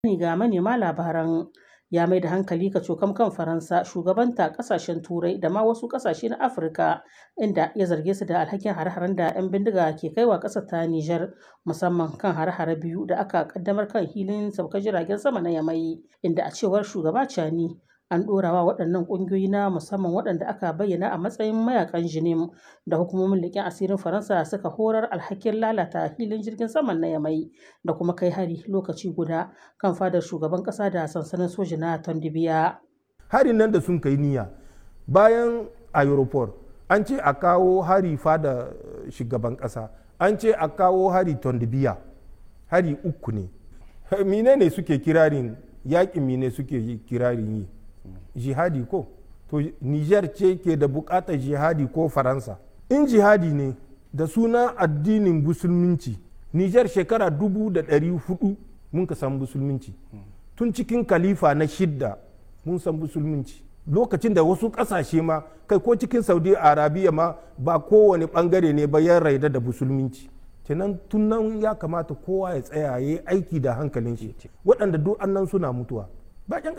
ga manema labaran ya mai da hankali kacokam kan Faransa shugabanta kasashen Turai da ma wasu kasashe na Afirka inda ya zarge su da alhakin hare-haren da 'yan bindiga ke kaiwa ƙasar ta Nijar musamman kan hare-hare biyu da aka kaddamar kan hilin saukar jiragen sama na Yamai inda a cewar shugaba Chani an ɗorawa waɗannan ƙungiyoyi na musamman waɗanda aka bayyana a matsayin mayakan jinim da hukumomin leƙen asirin Faransa suka horar alhakin lalata hilin jirgin saman na Yamai da kuma kai hari lokaci guda kan fadar shugaban ƙasa da sansanin soji na Tondibiya. Harin nan da sun kai niyya bayan aeroport an ce a kawo hari fada shugaban ƙasa an ce a kawo hari Tondibiya hari uku ne. Mine ne suke kirarin yaƙin mine suke kirarin yi. jihadi ko to niger ce ke da bukatar jihadi ko faransa in jihadi ne da suna addinin musulminci niger shekara dubu da ɗari hudu mun ka san musulminci tun cikin kalifa na shidda mun san musulminci lokacin da wasu ƙasashe ma kai ko cikin saudi arabiya ma ba kowane ɓangare ne ba ya raida da musulminci kenan tun nan ya kamata kowa ya tsaya ya yi aiki da hankalin shi waɗanda duk annan suna mutuwa ba 'yan